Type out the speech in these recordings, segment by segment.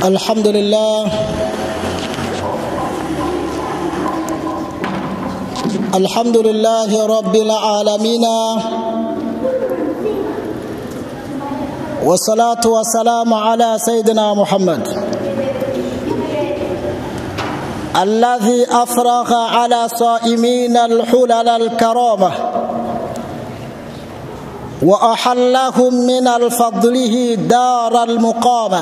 الحمد لله الحمد لله رب العالمين والصلاة والسلام على سيدنا محمد الذي أفرغ على صائمين الحلل الكرامة وأحلهم من الفضله دار المقامة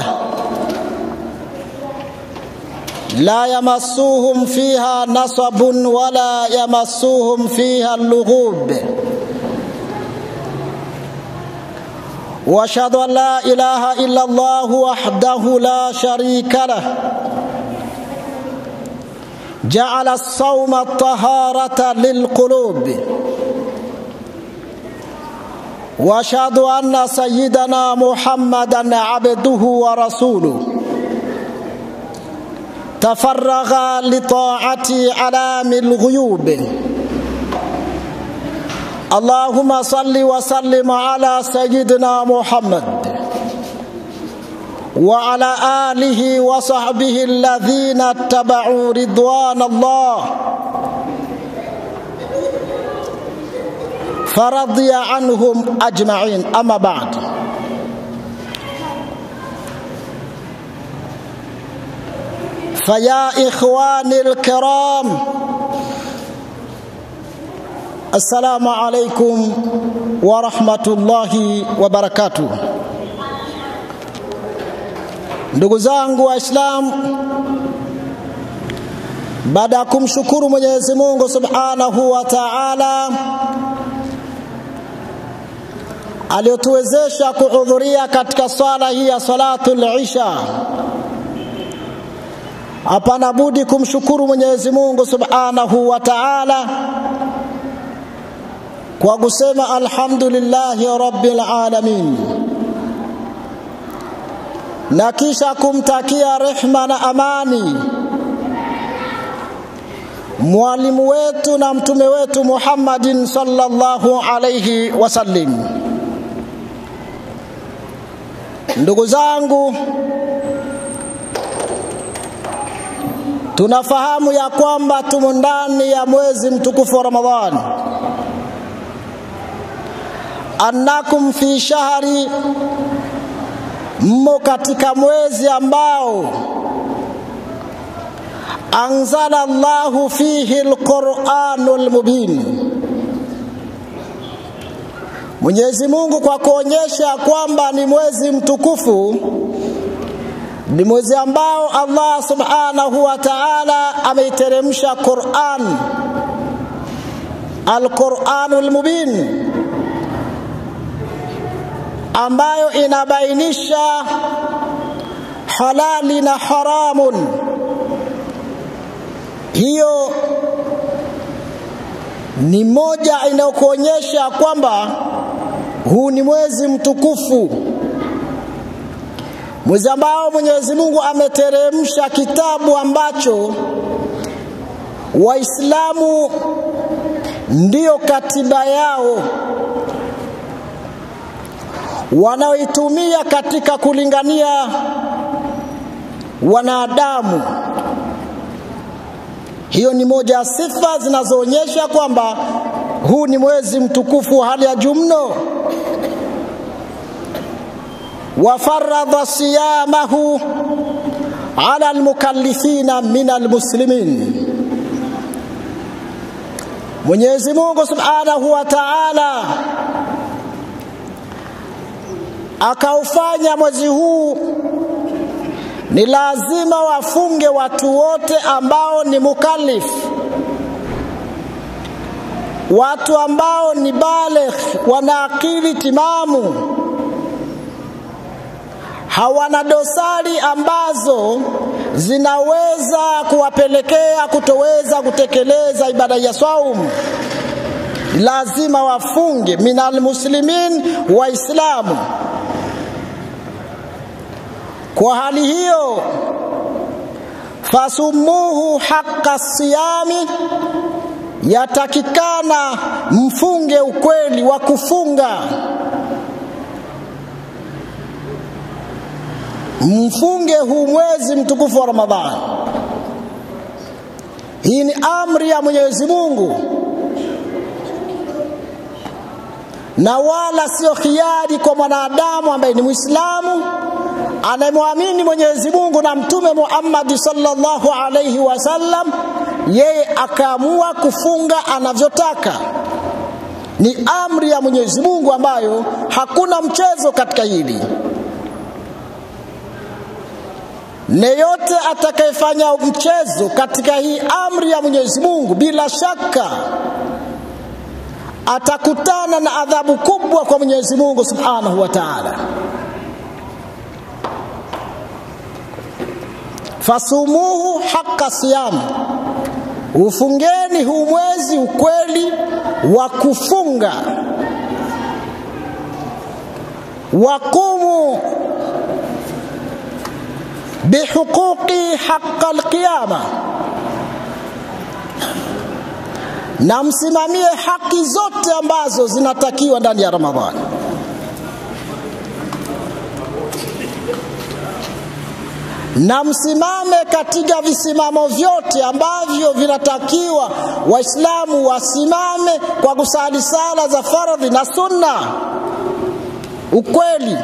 لا يمسوهم فيها نصب ولا يمسوهم فيها اللغوب واشهد ان لا اله الا الله وحده لا شريك له جعل الصوم الطهاره للقلوب واشهد ان سيدنا محمدا عبده ورسوله تفرغ لطاعة علام الغيوب اللهم صل وسلم على سيدنا محمد وعلى آله وصحبه الذين اتبعوا رضوان الله فرضي عنهم أجمعين أما بعد فيا إخواني الكرام السلام عليكم ورحمة الله وبركاته ndugu zangu waislamu baada ya kumshukuru mwenyezi mungu subhanahu wa taala aliyotuwezesha kuhudhuria katika swala hii ya salatu lisha hapana budi kumshukuru Mwenyezi Mungu Subhanahu wa Ta'ala kwa kusema alhamdulillahi rabbil alamin, na kisha kumtakia rehma na amani mwalimu wetu na mtume wetu Muhammadin sallallahu alayhi wasallim. Ndugu zangu, tunafahamu ya kwamba tumo ndani ya mwezi mtukufu wa Ramadhani, annakum fi shahri, mmo katika mwezi ambao anzala Allahu fihi alquranul mubin. Mwenyezi Mungu kwa kuonyesha kwamba ni mwezi mtukufu ni mwezi ambao Allah subhanahu wa ta'ala ameiteremsha Qur'an Al-Qur'anul Mubin ambayo inabainisha halali na haramun. Hiyo ni moja inayokuonyesha kwamba huu ni mwezi mtukufu mwezi ambao Mwenyezi Mungu ameteremsha kitabu ambacho Waislamu ndiyo katiba yao wanaoitumia katika kulingania wanadamu. Hiyo ni moja ya sifa zinazoonyesha kwamba huu ni mwezi mtukufu wa hali ya juu mno. وفرض صيامه على المكلفين من المسلمين Mwenyezi Mungu Subhanahu wa Ta'ala akaufanya mwezi huu ni lazima wafunge watu wote ambao ni mukallif, watu ambao ni baligh, wana akili timamu hawana dosari ambazo zinaweza kuwapelekea kutoweza kutekeleza ibada ya saum. Lazima wafunge minal muslimin, Waislamu. Kwa hali hiyo, fasumuhu haqqa siyami, yatakikana mfunge ukweli wa kufunga mfunge huu mwezi mtukufu wa Ramadhani. Hii ni amri ya Mwenyezi Mungu na wala sio khiari kwa mwanadamu ambaye ni Muislamu anayemwamini Mwenyezi Mungu na Mtume Muhammad sallallahu alayhi wasallam, yeye akaamua kufunga anavyotaka. Ni amri ya Mwenyezi Mungu ambayo hakuna mchezo katika hili. Neyote atakayefanya mchezo katika hii amri ya Mwenyezi Mungu, bila shaka atakutana na adhabu kubwa kwa Mwenyezi Mungu Subhanahu wa Ta'ala. Fasumuhu haqqa siyam, ufungeni huu mwezi ukweli wa kufunga. Waqumu bihuquqi haqqa alqiyama, na msimamie haki zote ambazo zinatakiwa ndani ya Ramadhani. na msimame katika visimamo vyote ambavyo vinatakiwa Waislamu wasimame kwa kusali sala za faradhi na sunna. Ukweli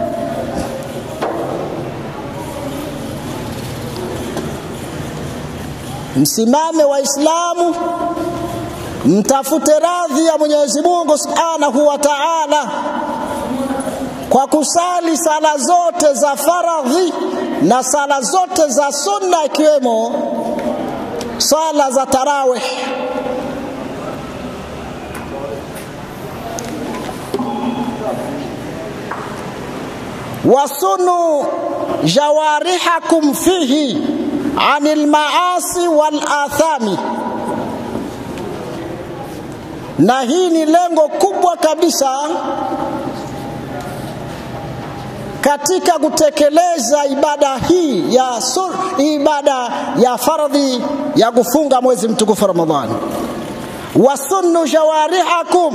msimame Waislamu, mtafute radhi ya Mwenyezi Mungu Subhanahu wa Ta'ala kwa kusali sala zote za faradhi na sala zote za sunna ikiwemo sala za tarawih. wasunu jawarihakum fihi anil maasi wal athami, na hii ni lengo kubwa kabisa katika kutekeleza ibada hii ya sur, ibada ya fardhi ya kufunga mwezi mtukufu Ramadhani. Wasunnu jawarihakum,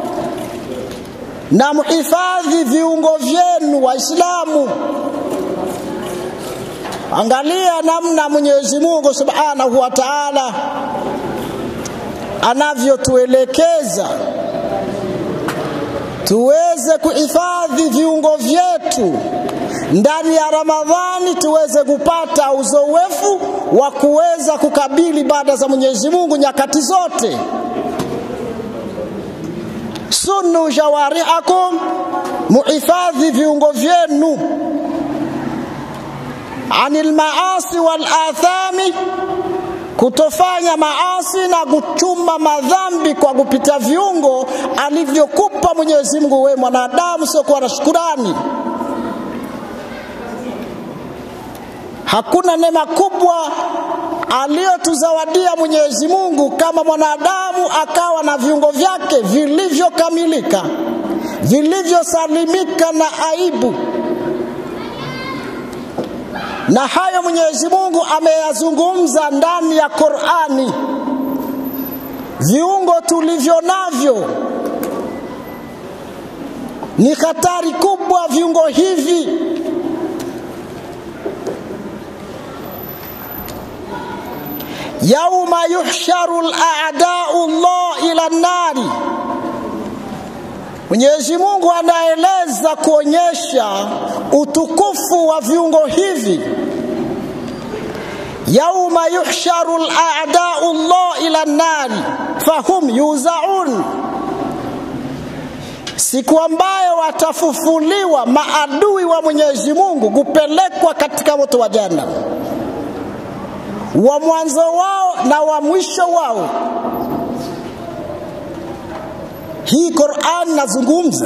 na muhifadhi viungo vyenu Waislamu. Angalia namna Mwenyezi Mungu Subhanahu wa Ta'ala anavyotuelekeza tuweze kuhifadhi viungo vyetu ndani ya Ramadhani, tuweze kupata uzoefu wa kuweza kukabili ibada za Mwenyezi Mungu nyakati zote. Sunnu jawarihakum, muhifadhi viungo vyenu anil maasi wal athami kutofanya maasi na kuchuma madhambi kwa kupita viungo alivyokupa Mwenyezi Mungu wewe mwanadamu, sio kuwa na shukurani. Hakuna neema kubwa aliyotuzawadia Mwenyezi Mungu kama mwanadamu akawa na viungo vyake vilivyokamilika, vilivyosalimika na aibu na hayo Mwenyezi Mungu ameyazungumza ndani ya Qur'ani. Viungo tulivyo navyo ni hatari kubwa, viungo hivi yauma yuhsharu al-a'da'u Allah ila nari Mwenyezi Mungu anaeleza kuonyesha utukufu wa viungo hivi, yauma yuhsharu al-a'da'u Allah ila nari fahum yuzaun, siku ambayo watafufuliwa maadui wa Mwenyezi Mungu kupelekwa katika moto wa Jahannam, wa mwanzo wao na wa mwisho wao. Hii Qur'an nazungumza,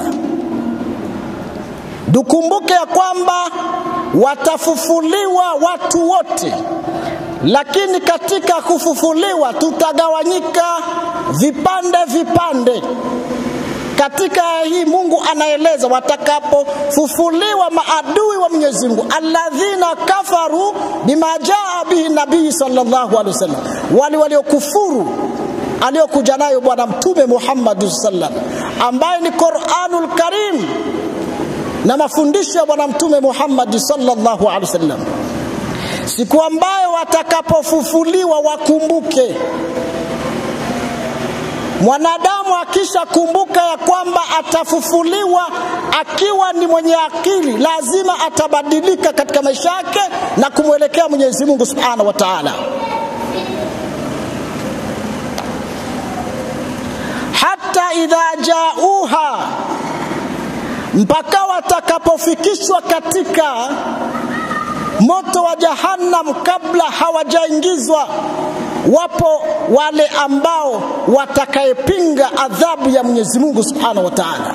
dukumbuke ya kwamba watafufuliwa watu wote, lakini katika kufufuliwa tutagawanyika vipande vipande. Katika hii Mungu anaeleza watakapofufuliwa maadui wa Mwenyezi Mungu, alladhina kafaru bima jaa bihi nabii sallallahu alaihi wasallam, wale waliokufuru aliyokuja nayo Bwana Mtume Muhammad sallam, ambaye ni Qur'anul Karim. na mafundisho ya bwana mtume Muhammad sallallahu alaihi wasallam siku ambayo watakapofufuliwa wakumbuke mwanadamu akishakumbuka ya kwamba atafufuliwa akiwa ni mwenye akili lazima atabadilika katika maisha yake na kumwelekea Mwenyezi Mungu Subhanahu wa Ta'ala hata idha jauha mpaka watakapofikishwa katika moto wa jahannam kabla hawajaingizwa wapo wale ambao watakayepinga adhabu ya Mwenyezi Mungu Subhanahu wa Ta'ala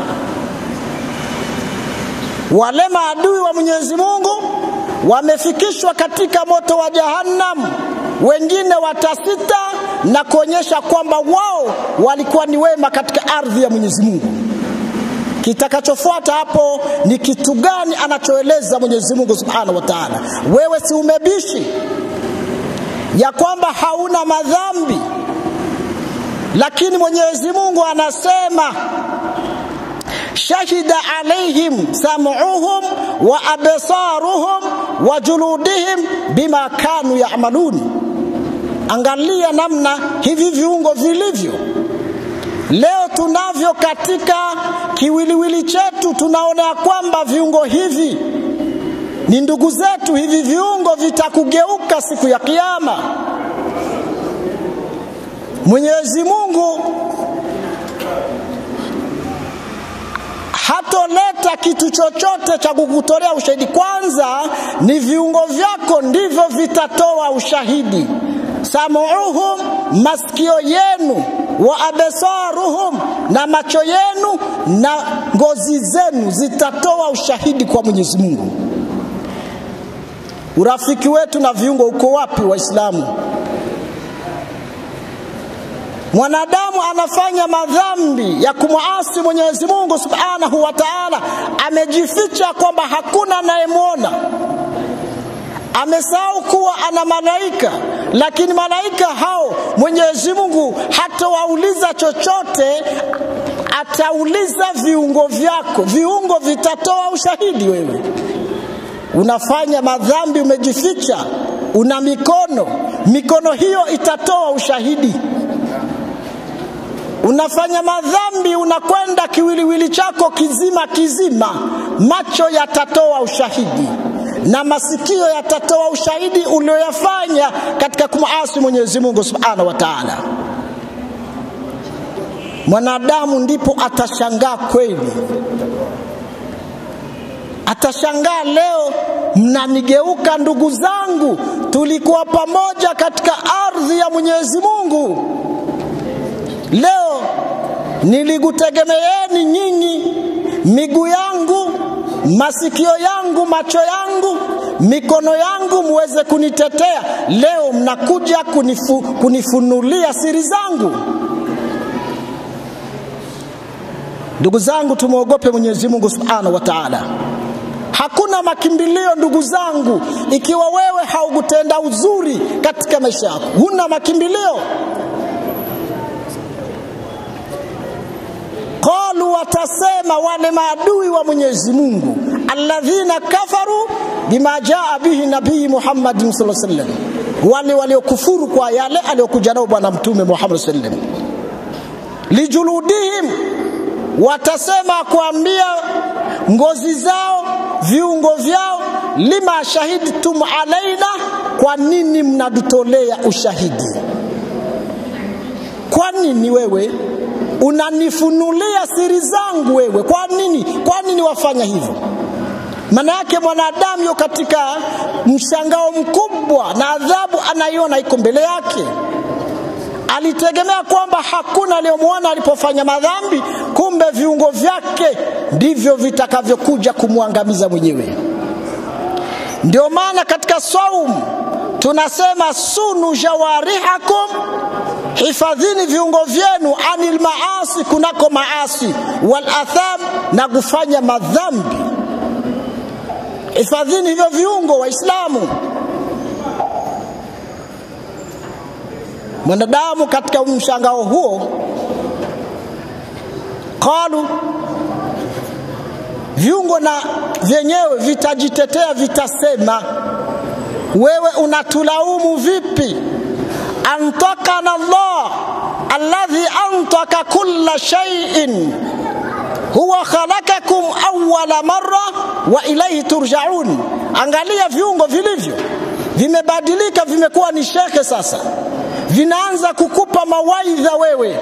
wale maadui wa Mwenyezi Mungu wamefikishwa katika moto wa jahannam wengine watasita na kuonyesha kwamba wao walikuwa ni wema katika ardhi ya Mwenyezi Mungu kitakachofuata hapo ni kitu gani anachoeleza Mwenyezi Mungu Subhanahu wa Ta'ala wewe si umebishi ya kwamba hauna madhambi lakini Mwenyezi Mungu anasema shahida alaihim sam'uhum wa absaruhum wa juludihim bima kanu ya'malun angalia namna hivi viungo vilivyo leo tunavyo katika kiwiliwili chetu tunaona ya kwamba viungo hivi ni ndugu zetu hivi viungo vitakugeuka siku ya kiyama Mwenyezi Mungu hatoleta kitu chochote cha kukutolea ushahidi kwanza ni viungo vyako ndivyo vitatoa ushahidi samuuhum masikio yenu wa absaruhum na macho yenu na ngozi zenu zitatoa ushahidi kwa Mwenyezi Mungu urafiki wetu na viungo uko wapi waislamu mwanadamu anafanya madhambi ya kumwasi Mwenyezi Mungu Subhanahu wa Ta'ala amejificha kwamba hakuna anayemwona amesahau kuwa ana malaika lakini malaika hao Mwenyezi Mungu hatawauliza chochote atauliza viungo vyako viungo vitatoa ushahidi wewe unafanya madhambi umejificha una mikono mikono hiyo itatoa ushahidi unafanya madhambi unakwenda kiwiliwili chako kizima kizima macho yatatoa ushahidi na masikio yatatoa ushahidi ulioyafanya katika kumasi Mwenyezi Mungu Subhanahu wa Ta'ala mwanadamu ndipo atashangaa kweli atashangaa leo mnanigeuka ndugu zangu tulikuwa pamoja katika ardhi ya Mwenyezi Mungu leo nilikutegemeeni nyinyi miguu yangu masikio yangu macho yangu mikono yangu muweze kunitetea leo mnakuja kunifu, kunifunulia siri zangu ndugu zangu tumwogope Mwenyezi Mungu Subhanahu wa Ta'ala hakuna makimbilio ndugu zangu ikiwa wewe haukutenda uzuri katika maisha yako huna makimbilio qalu watasema wale maadui wa Mwenyezi Mungu alladhina kafaru bima jaa bihi nabii Muhammad sallallahu alaihi wasallam wale waliokufuru kwa yale aliyokuja nao bwana mtume Muhammad sallallahu alaihi wasallam lijuludihim watasema kuambia ngozi zao viungo vyao lima shahidtum alaina kwa nini mnadutolea ushahidi kwa nini wewe unanifunulia siri zangu wewe kwa nini kwa nini wafanya hivyo maana yake mwanadamu yo katika mshangao mkubwa na adhabu anaiona iko mbele yake alitegemea kwamba hakuna aliyomwona alipofanya madhambi kumbe viungo vyake ndivyo vitakavyokuja kumwangamiza mwenyewe ndio maana katika saum tunasema sunu jawarihakum hifadhini viungo vyenu anil maasi kunako maasi wal atham na kufanya madhambi hifadhini hivyo viungo waislamu mwanadamu katika mshangao huo qalu viungo na vyenyewe vitajitetea, vitasema wewe unatulaumu vipi? antakana Allah alladhi antaka kulla shay'in huwa khalakakum awwala marra wa ilayhi turjaun. Angalia viungo vilivyo vimebadilika, vimekuwa ni shekhe sasa, vinaanza kukupa mawaidha wewe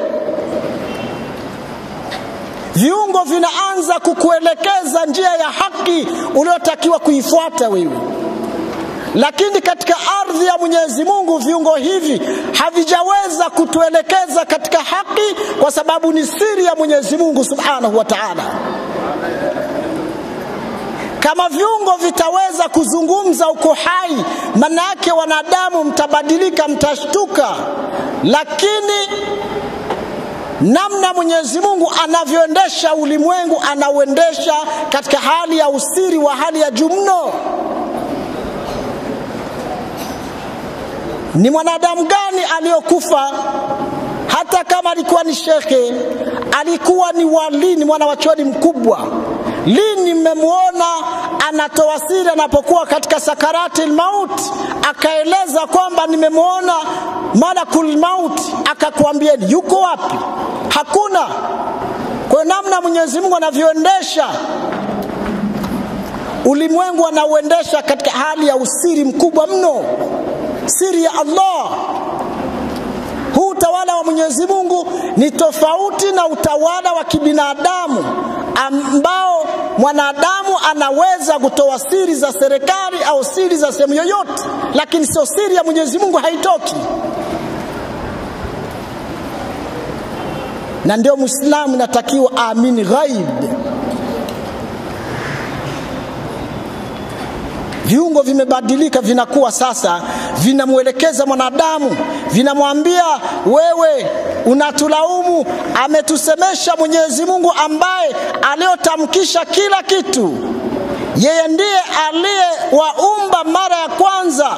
viungo vinaanza kukuelekeza njia ya haki uliotakiwa kuifuata wewe. Lakini katika ardhi ya Mwenyezi Mungu viungo hivi havijaweza kutuelekeza katika haki, kwa sababu ni siri ya Mwenyezi Mungu Subhanahu wa Ta'ala. Kama viungo vitaweza kuzungumza uko hai, maana yake wanadamu mtabadilika, mtashtuka, lakini namna Mwenyezi Mungu anavyoendesha ulimwengu, anauendesha katika hali ya usiri wa hali ya juu mno. Ni mwanadamu gani aliyokufa? Hata kama alikuwa ni shekhe, alikuwa ni wali, ni mwana wa chuoni mkubwa. Lini mmemwona anatoa siri anapokuwa katika sakarati maut, akaeleza kwamba nimemwona malakul maut, akakwambieni yuko wapi? Hakuna. Kwa namna Mwenyezi Mungu anavyoendesha ulimwengu, anauendesha katika hali ya usiri mkubwa mno, siri ya Allah. Huu utawala wa Mwenyezi Mungu ni tofauti na utawala wa kibinadamu ambao mwanadamu anaweza kutoa siri za serikali au siri za sehemu yoyote, lakini sio siri ya Mwenyezi Mungu, haitoki. Na ndio Muislamu inatakiwa aamini ghaib. Viungo vimebadilika, vinakuwa sasa vinamwelekeza mwanadamu, vinamwambia wewe unatulaumu. Ametusemesha Mwenyezi Mungu ambaye aliyotamkisha kila kitu, yeye ndiye aliyewaumba mara ya kwanza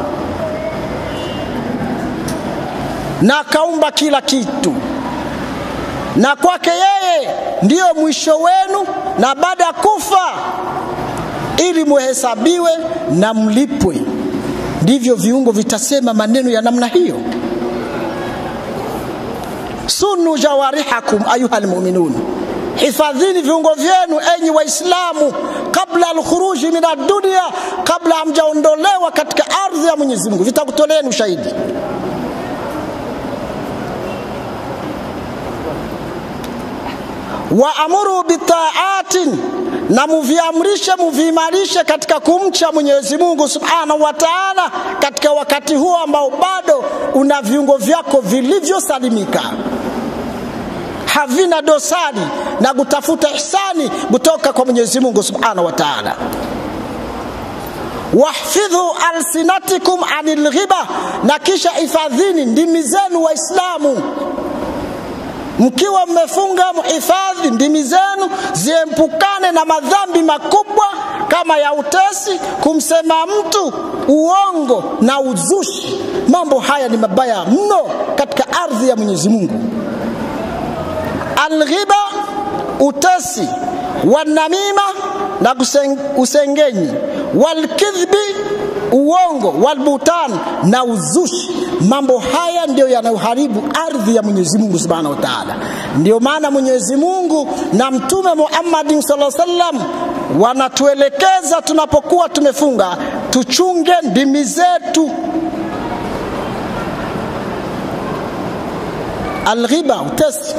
na akaumba kila kitu, na kwake yeye ndiyo mwisho wenu, na baada ya kufa ili muhesabiwe na mlipwe. Ndivyo viungo vitasema maneno ya namna hiyo. sunu jawarihakum ayuha almu'minun, hifadhini viungo vyenu enyi Waislamu, kabla alkhuruji min ad-dunya, kabla hamjaondolewa katika ardhi ya Mwenyezi Mungu, vitakutoleeni ushahidi. waamuru bitaatin, na muviamrishe muviimarishe katika kumcha Mwenyezi Mungu Subhanahu wa Ta'ala, katika wakati huo ambao bado una viungo vyako vilivyosalimika havina dosari na kutafuta ihsani kutoka kwa Mwenyezi Mungu Subhanahu wa Ta'ala. Wahfidhu alsinatikum anil ghiba, na kisha hifadhini ndimi zenu Waislamu mkiwa mmefunga mhifadhi ndimi zenu ziepukane na madhambi makubwa kama ya utesi, kumsema mtu uongo na uzushi. Mambo haya ni mabaya mno katika ardhi ya Mwenyezi Mungu. Alghiba, utesi, wanamima na usengenyi, walkidhbi, uongo, walbutan na uzushi. Mambo haya ndiyo yanayoharibu ardhi ya Mwenyezi Mungu Subhanahu wa Ta'ala. Ndio maana Mwenyezi Mungu na Mtume Muhammad sallallahu alaihi wasallam wanatuelekeza tunapokuwa tumefunga tuchunge ndimi zetu. Alghiba, utesi.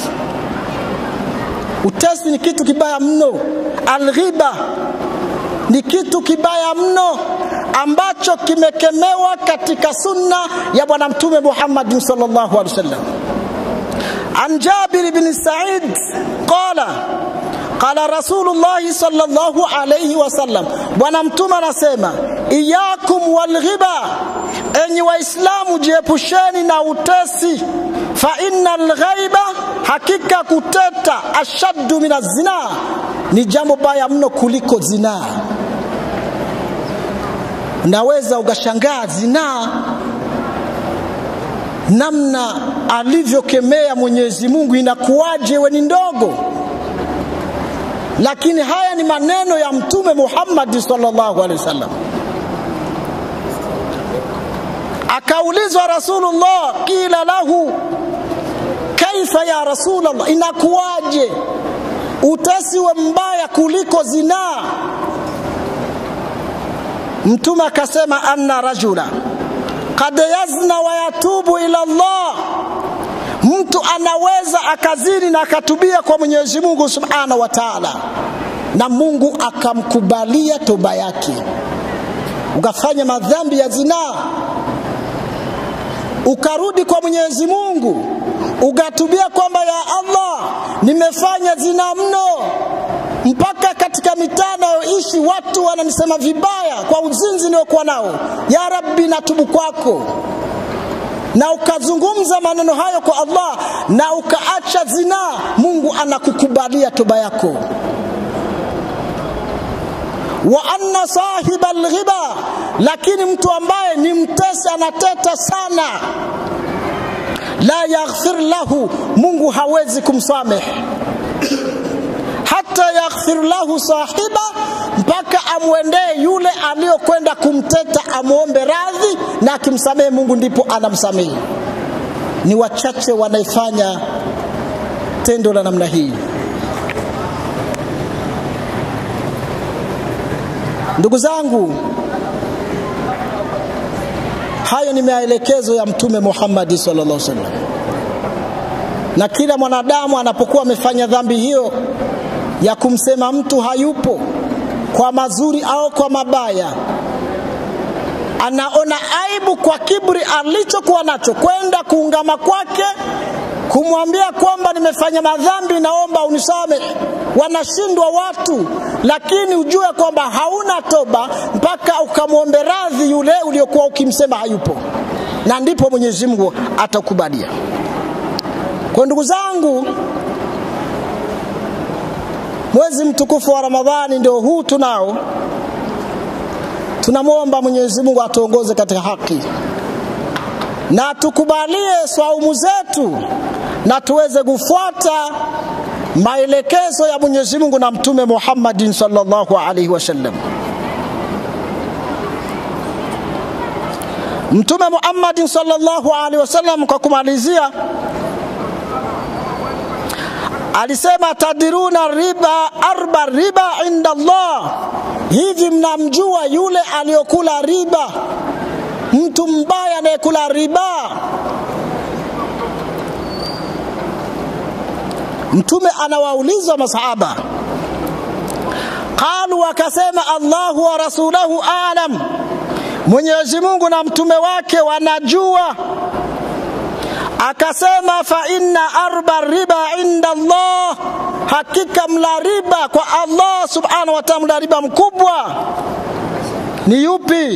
Utesi ni kitu kibaya mno. Alghiba ni kitu kibaya mno ambacho kimekemewa katika sunna ya bwana mtume Muhammad sallallahu alaihi wasallam. An Jabir bin Sa'id qala qala Rasulullah sallallahu alaihi wasallam, bwana mtume anasema iyakum walghiba, enyi Waislamu jiepusheni na utesi, fa innal ghaiba, hakika kuteta, ashaddu min zina, ni jambo baya mno kuliko zinaa. Naweza ukashangaa zinaa namna alivyokemea Mwenyezi Mungu, inakuwaje we ni ndogo? lakini haya ni maneno ya mtume Muhammad sallallahu alaihi wasallam. Akaulizwa Rasulullah, qila lahu kaifa ya Rasulullah, inakuwaje utasiwe mbaya kuliko zinaa? Mtume akasema anna rajula kad yazna wa yatubu ila Allah, mtu anaweza akazini na akatubia kwa Mwenyezi Mungu Subhanahu wa Ta'ala, na Mungu akamkubalia toba yake. Ukafanya madhambi ya zinaa, ukarudi kwa Mwenyezi Mungu, ukatubia kwamba ya Allah, nimefanya zinaa mno, mpaka katika mitaa nayoishi watu wananisema vibaya kwa uzinzi niliokuwa nao. Ya Rabbi, natubu kwako na ukazungumza maneno hayo kwa Allah na ukaacha zinaa, Mungu anakukubalia toba yako. Wa anna sahiba alghiba, lakini mtu ambaye ni mtesi, anateta sana, la yaghfir lahu, Mungu hawezi kumsamehe hata yaghfir lahu sahiba, mpaka amwendee yule aliyokwenda kumteta, amwombe radhi na akimsamehe Mungu ndipo anamsamehe. Ni wachache wanaifanya tendo la namna hii. Ndugu zangu, hayo ni maelekezo ya Mtume Muhammad sallallahu alaihi wasallam, na kila mwanadamu anapokuwa amefanya dhambi hiyo ya kumsema mtu hayupo kwa mazuri au kwa mabaya, anaona aibu kwa kiburi alichokuwa nacho, kwenda kuungama kwake kumwambia kwamba nimefanya madhambi, naomba unisamehe. Wanashindwa watu, lakini ujue kwamba hauna toba mpaka ukamwombe radhi yule uliokuwa ukimsema hayupo, na ndipo Mwenyezi Mungu atakubalia. Kwa ndugu zangu, mwezi mtukufu wa Ramadhani ndio huu tunao. Tunamwomba Mwenyezi Mungu atuongoze katika haki na atukubalie swaumu zetu na tuweze kufuata maelekezo ya Mwenyezi Mungu na Mtume Muhammadin sallallahu alaihi wasallam. Mtume Muhammadin sallallahu alaihi wasallam, kwa kumalizia, alisema tadiruna riba arba riba inda Allah, hivi mnamjua yule aliyokula riba, mtu mbaya anayekula riba? Mtume anawauliza masahaba, qalu, wakasema Allahu wa rasulahu alam, Mwenyezi Mungu na mtume wake wanajua. Akasema fa inna arba riba inda Allah, hakika mla riba kwa Allah subhanahu wa ta'ala, mla riba mkubwa ni yupi?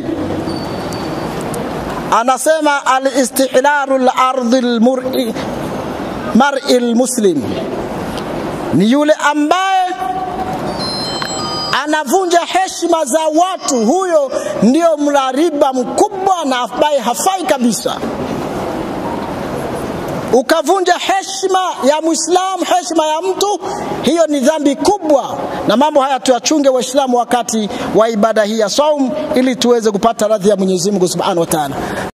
Anasema alistihlalu lardhi lmari mar'i lmuslim, ni yule ambaye anavunja heshima za watu, huyo ndio mla riba mkubwa na ambaye hafai kabisa ukavunja heshima ya Muislamu, heshima ya mtu, hiyo ni dhambi kubwa. Na mambo haya tuyachunge Waislamu wakati wa ibada hii ya saum, ili tuweze kupata radhi ya Mwenyezi Mungu Subhanahu wa Ta'ala.